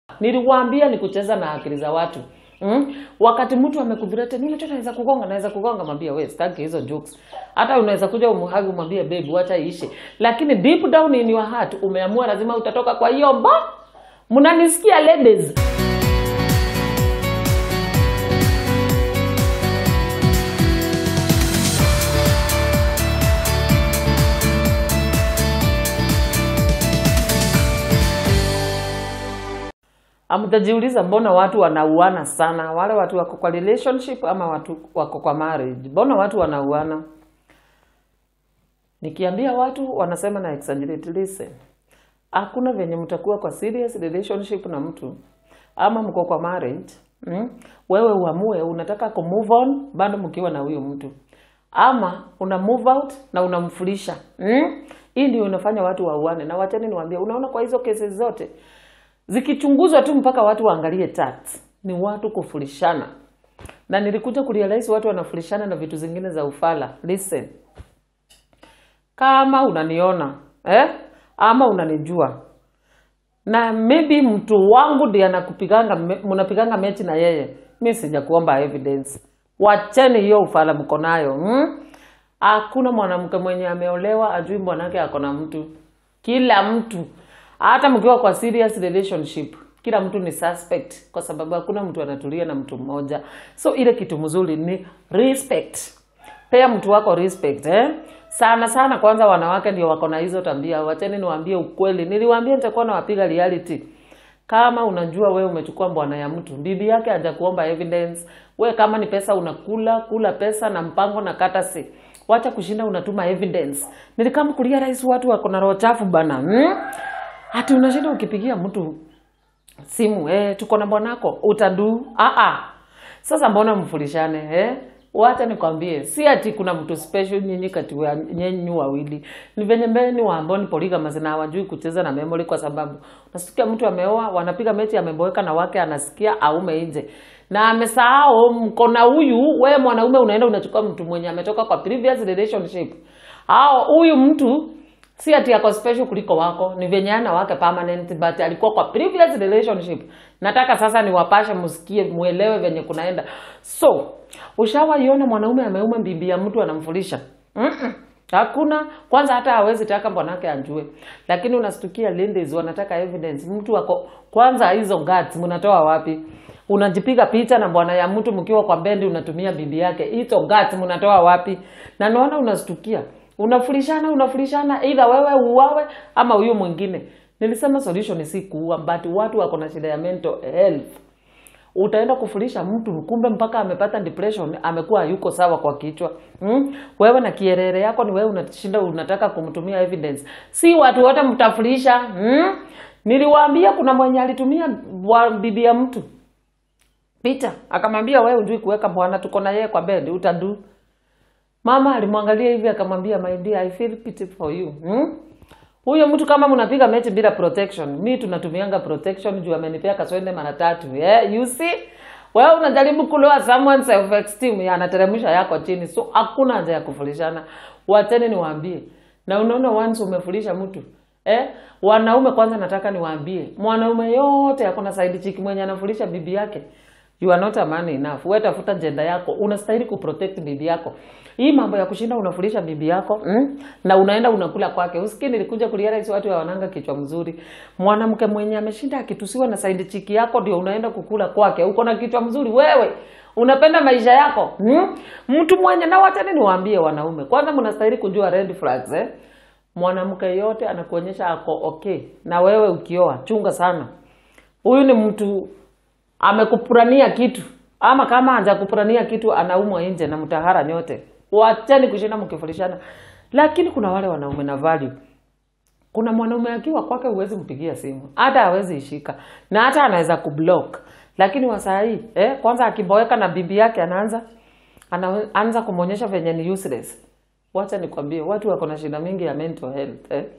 niliwaambia ni kucheza na akili za watu mm? wakati mtu amekuvirete mimi tu naweza kugonga naweza kugonga mwambie wewe sitaki hizo jokes hata unaweza kuja umhagi umwambie babe wacha iishe lakini deep down in your heart umeamua lazima utatoka kwa hiyo mba mnanisikia ladies amtajiuliza mbona watu wanauana sana wale watu wako kwa relationship ama watu wako kwa marriage mbona watu wanauana nikiambia watu wanasema na exaggerate listen hakuna venye mtakuwa kwa serious relationship na mtu ama mko kwa marriage mm? wewe uamue unataka ku move on bado mkiwa na huyo mtu ama una move out na unamfulisha mm? hii ndio inafanya watu wauane na wachani niwaambie unaona kwa hizo kesi zote zikichunguzwa tu mpaka watu waangalie tax ni watu kufurishana na nilikuja kurealize watu wanafurishana na vitu zingine za ufala listen kama unaniona eh? ama unanijua na maybe mtu wangu ndiye anakupiganga me- mnapiganga mechi na yeye mi sijakuomba evidence wacheni hiyo ufala mko nayo hmm? hakuna mwanamke mwenye ameolewa ajui bwanake ako na mtu kila mtu hata mkiwa kwa serious relationship kila mtu ni suspect kwa sababu hakuna mtu anatulia na mtu mmoja so ile kitu mzuri ni respect pea mtu wako respect eh? sana sana kwanza wanawake ndio wako na hizo tabia wacheni niwaambie ukweli niliwaambia nitakuwa nawapiga reality kama unajua wewe umechukua bwana ya mtu bibi yake hajakuomba evidence we kama ni pesa unakula kula pesa na mpango na katasi wacha kushinda unatuma evidence nilikama kulia rais watu wako na roho chafu bana hmm? hati unashinda ukipigia mtu simu eh, tuko na bwanako utadu ah ah sasa mbona mfurishane eh? wacha nikwambie si ati kuna mtu special nyinyi kati ya nyenyu wawili ni venye mbele ni waambao ni polygamous na hawajui kucheza na memory kwa sababu unasikia mtu ameoa wanapiga mechi ameboeka na wake anasikia aume nje na amesahau mko na huyu we mwanaume unaenda unachukua mtu mwenye ametoka kwa previous relationship au huyu mtu si ati ako special kuliko wako ni venye ana wake permanent but alikuwa kwa previous relationship nataka sasa niwapashe msikie muelewe venye kunaenda so ushawaiona mwanaume ameuma bibi ya mtu anamfulisha Mm-mm. hakuna kwanza hata hawezi taka bwanake ajue lakini unastukia ladies wanataka evidence mtu wako kwanza hizo guts mnatoa wapi unajipiga picha na bwana ya mtu mkiwa kwa bendi unatumia bibi yake hizo guts mnatoa wapi na naona unastukia unafurishana unafurishana either wewe uwawe ama huyo mwingine nilisema solution si kuua but watu wako na shida ya mental health utaenda kufulisha mtu kumbe mpaka amepata depression amekuwa yuko sawa kwa kichwa mm? wewe na kierere yako ni wewe unashinda unataka kumtumia evidence si watu wote mtafulisha mm? niliwaambia kuna mwenye alitumia bwa- bibi ya mtu picha akamwambia wewe ujui kuweka bwana tuko na yeye kwa bed utadu mama alimwangalia hivi akamwambia my dear i feel pity for you hmm? huyo mtu kama mnapiga mechi bila protection mi tunatumianga protection juu amenipea kaswende mara tatu yeah, you see wewe unajaribu kuloa someone self esteem ya anateremsha yako chini so hakuna haja ya kufurishana wacheni niwaambie na unaona once umefulisha mtu eh wanaume kwanza nataka niwaambie mwanaume yote akona side chick mwenye anafulisha bibi yake you are not a man enough wewe tafuta jenda yako unastahili kuprotect bibi yako hii mambo ya kushinda unafulisha bibi yako mm? na unaenda unakula kwake usikii nilikuja kurealize watu wananga kichwa mzuri mwanamke mwenye ameshinda akitusiwa na side chiki yako ndio unaenda kukula kwake uko na kichwa mzuri wewe unapenda maisha yako mm? mtu mwenye na wachani niwaambie wanaume kwanza mnastahili kujua red flags eh? mwanamke yote anakuonyesha ako okay na wewe ukioa chunga sana huyu ni mtu amekupurania kitu ama kama hajakupurania kitu anaumwa nje na mtahara nyote wachani kushinda mkifurishana lakini kuna wale wanaume na value kuna mwanaume akiwa kwake huwezi mpigia simu hata hawezi ishika na hata anaweza kublock lakini wasahii eh, kwanza akiboeka na bibi yake anaanza anaanza kumwonyesha venye ni useless wacha nikwambie watu wako na shida mingi ya mental health eh.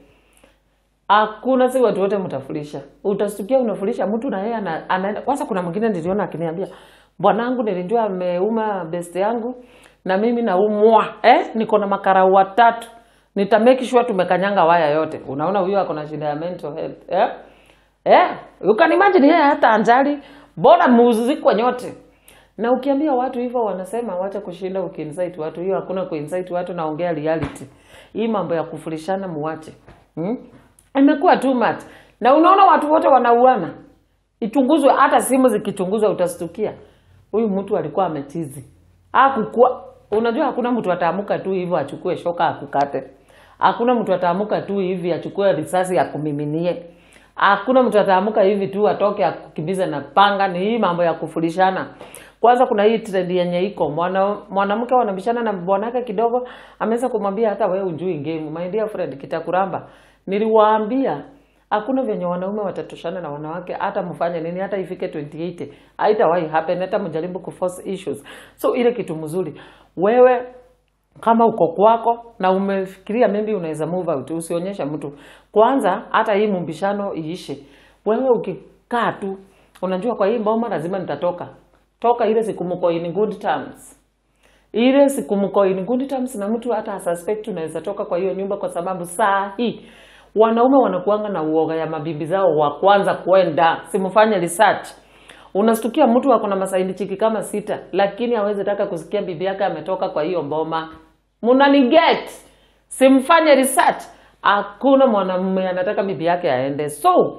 hakuna si watu wote mtafulisha utastukia unafulisha mtu na yeye ana- anaenda kwanza kuna mwingine niliona akiniambia bwanangu nilijua ameuma best yangu na mimi naumwa eh? niko na makarau watatu nitameki sure tumekanyanga waya yote unaona huyo ako na shida ya mental health eh? eh, you can imagine yeye hata anjali bora muzikwe nyote na ukiambia watu hivyo wanasema wacha kushinda ukiinsight watu hiyo hakuna kuinsight watu naongea reality hii mambo ya kufurishana muwache hmm? imekuwa too much na unaona watu wote wanauana ichunguzwe hata simu zikichunguzwa utastukia huyu mtu alikuwa ametizi akukua unajua hakuna mtu ataamuka tu hivyo achukue shoka akukate hakuna mtu ataamuka tu hivi achukue risasi akumiminie hakuna mtu ataamuka hivi tu atoke akukimbize na panga ni hii mambo ya kufurishana kwanza kuna hii trend yenye iko mwana mwanamke wanabishana na bwanake kidogo ameweza kumwambia hata wewe ujui game my dear friend kitakuramba niliwaambia hakuna venye wanaume watatoshana na wanawake hata mfanye nini hata ifike 2080 haitawahi happen hata mjaribu kuforce issues so ile kitu mzuri wewe kama uko kwako na umefikiria maybe unaweza move out usionyesha mtu kwanza hata hii mumbishano iishe wewe ukikaa tu unajua kwa hii mboma lazima nitatoka toka ile siku mko in good terms ile siku mko in good terms na mtu hata asuspect unaweza toka kwa hiyo nyumba kwa sababu saa hii wanaume wanakuanga na uoga ya mabibi zao wa kwanza kwenda simfanye research unastukia mtu ako na masaini chiki kama sita lakini hawezi taka kusikia bibi yake ametoka kwa hiyo mboma mnaniget simfanye research hakuna mwanamume anataka bibi yake aende so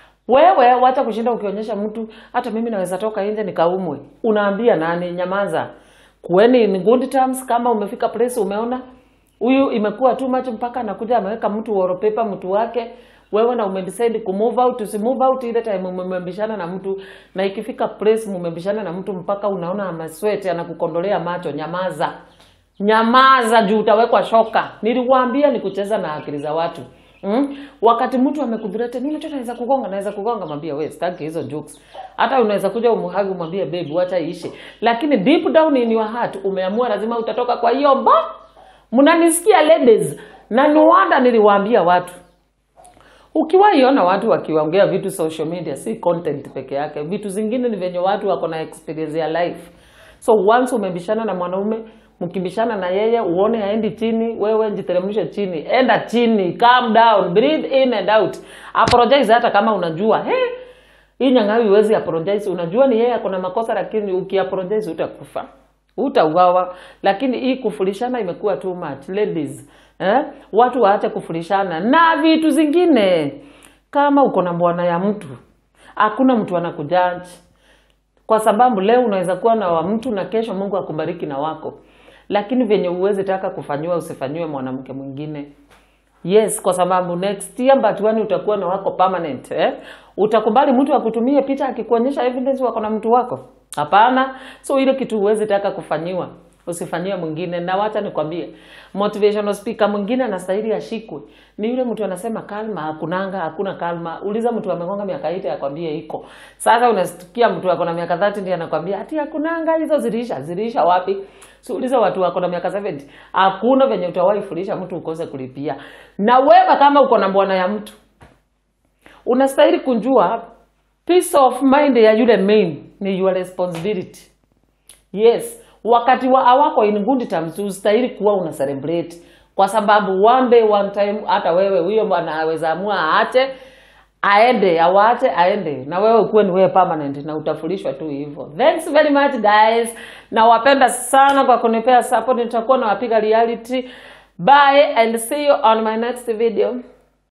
wewe wacha kushinda ukionyesha mtu hata mimi naweza toka nje nikaumwe unaambia nani nyamaza kueni in good terms kama umefika place umeona huyu imekuwa too much mpaka anakuja ameweka mtu wallpaper mtu wake wewe na umedecide ku move out usi move out ile time mmebishana na mtu na ikifika place mmebishana na mtu mpaka unaona amasweti anakukondolea macho nyamaza nyamaza juu utawekwa shoka niliwaambia ni kucheza na akili za watu Mm? Wakati mtu amekudhurete nini tu naweza kugonga naweza kugonga mwambie wewe sitaki hizo jokes. Hata unaweza kuja umuhagi umwambie babe wacha iishe. Lakini deep down in your heart umeamua lazima utatoka kwa hiyo mba. Mnanisikia ladies? Na no wonder niliwaambia watu. Ukiwaiona watu wakiongea vitu social media si content peke yake. Vitu zingine ni venye watu wako na experience ya life. So once umebishana na mwanaume mkibishana na yeye uone aendi chini, wewe jiteremshe chini, enda chini, calm down, breathe in and out, apologize hata kama unajua he, hii nyang'awi huwezi apologize, unajua ni yeye ako na makosa, lakini ukiapologize utakufa, utauawa. Lakini hii kufurishana imekuwa too much ladies, eh? Watu waache kufurishana na vitu zingine. Kama uko na bwana ya mtu, hakuna mtu anakujaji kwa sababu leo unaweza kuwa na wa mtu na kesho Mungu akubariki na wako lakini venye uwezi taka kufanyiwa usifanyiwe mwanamke mwingine yes kwa sababu next year mbatuani utakuwa na wako permanent eh? utakubali mtu akutumie picha akikuonyesha evidence wako na mtu wako hapana so ile kitu uwezi taka kufanyiwa usifanyiwe mwingine na wacha nikwambie motivational speaker mwingine anastahili ashikwe ni yule mtu anasema kalma hakunanga hakuna kalma uliza mtu amegonga miaka 8 akwambie iko sasa unasikia mtu ako na miaka 30 ndiye anakwambia ati hakunanga hizo zilisha zilisha wapi so uliza watu wako na miaka 70 hakuna venye utawahi fundisha mtu ukose kulipia na wewe kama uko na bwana ya mtu unastahili kunjua peace of mind ya yule main ni your responsibility yes wakati wa awako in good terms ustahili kuwa una celebrate kwa sababu one day one time hata wewe huyo anaweza amua aache aende awache aende na wewe ukuwe ni wewe permanent na utafurishwa tu hivyo thanks very much guys nawapenda sana kwa kunipea support nitakuwa nawapiga reality bye and see you on my next video